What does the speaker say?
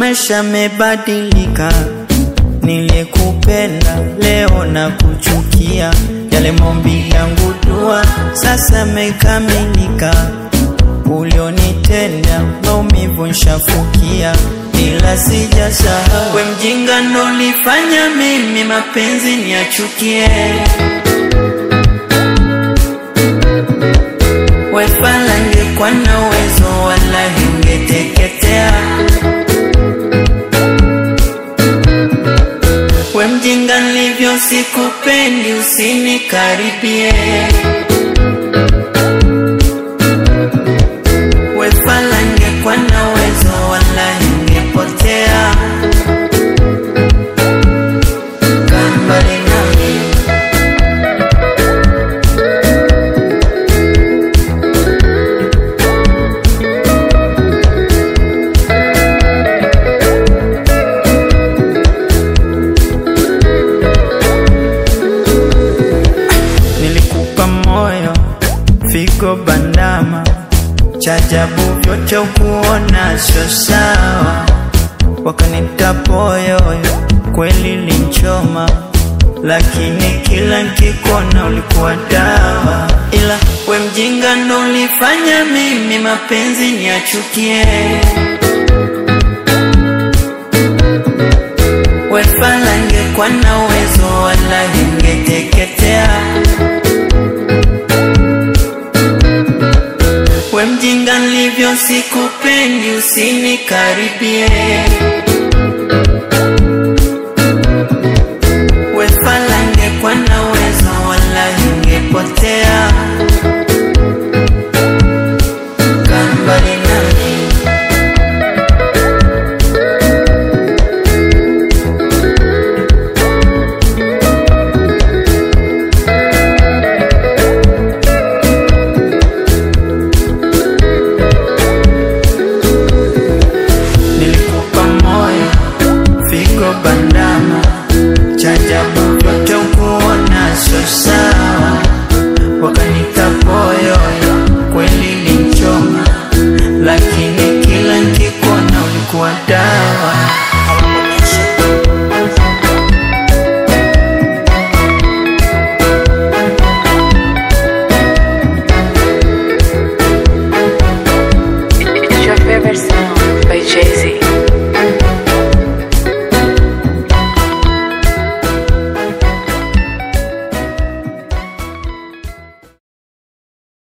maisha yamebadilika, niliyekupenda leo na kuchukia, yale maombi yangu dua sasa yamekamilika, ulionitenda maumivu nshafukia, ila sijasahau we mjinga ndo ulifanya mimi mapenzi niachukie. Wefala ngekuwa na uwezo wala ungeteketea. We mjinga nilivyo sikupendi, usinikaribie. Wefala ngekuwa na uwezo wala ungepotea. Kaa mbali nami. Nilikupa moyo, figo bandama, chajabu vyote ukuona sio sawa, wakanita poyoyo, kweli linchoma, lakini kila nkikona ulikuwa dawa, ila we mjinga ndo ulifanya mimi mapenzi niachukie. Wefala ngekuwa na uwezo wala ingeteketea. We mjinga nilivyo sikupendi, usinikaribie. Wefala ngekuwa na uwezo wala ingepotea. Kaa mbali nami. Nilikupa moyo, figo bandama, chajabu vyote ukuona sio sawa, wakanita poyoyo, kweli linchoma, lakini kila nkikuona ulikuwa dawa. It's your favorite